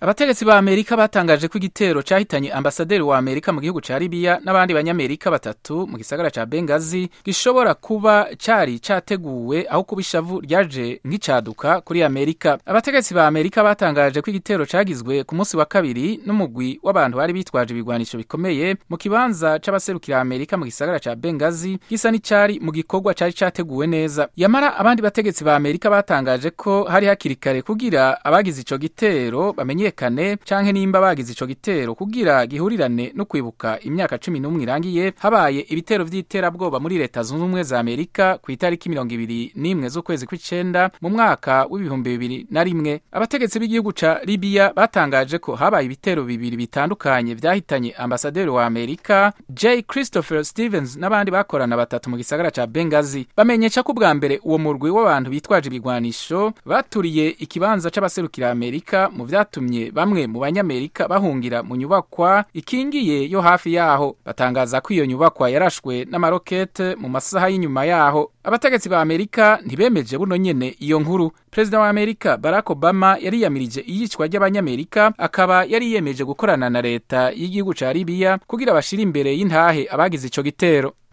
abategetsi ba amerika batangaje ko igitero cahitanye ambasaderi wa amerika mu gihugu ca libiya n'abandi banyamerika batatu mu gisagara ca bengazi gishobora kuba cari categuwe aho kuba ishavu ryaje nk'icaduka kuri amerika abategetsi ba amerika batangaje ko igitero cagizwe ku munsi wa kabiri n'umugwi w'abantu bari bitwaje ibigwanisho bikomeye mu kibanza c'abaserukira amerika mu gisagara ca bengazi gisa n'icari mu gikorwa cari categuwe neza yamara abandi bategetsi ba amerika batangaje ko hari hakiri kare kugira abagize ico gitero bamenyekane canke nimba bagize ico gitero kugira gihurirane no kwibuka imyaka cumi n'umwe irangiye habaye ibitero vy'iterabwoba muri leta zunze ubumwe za amerika ku itariki mirongo ibiri n'imwe z'ukwezi kw'icenda mu mwaka w'ibihumbi bibiri na rimwe abategetsi b'igihugu ca libiya batangaje ko habaye ibitero bibiri bitandukanye vyahitanye ambasaderi wa amerika j christopher stevens n'abandi bakorana batatu mu gisagara ca bengazi bamenyesha ko ubwa mbere uwo murwi w'abantu bitwaje ibigwanisho baturiye ikibanza c'abaserukira amerika mu vyatumye bamwe mu banyamerika bahungira mu nyubakwa ikingiye yo hafi yaho batangaza ko iyo nyubakwa yarashwe n'amarokete mu masaha y'inyuma yaho abategetsi ba amerika ntibemeje buno nyene iyo nkuru perezida wa amerika barack obama yariyamirije iyicwa ry'abanyamerika akaba yari yiyemeje gukorana na leta y'igihugu ca libiya kugira bashire imbere y'intahe abagize ico gitero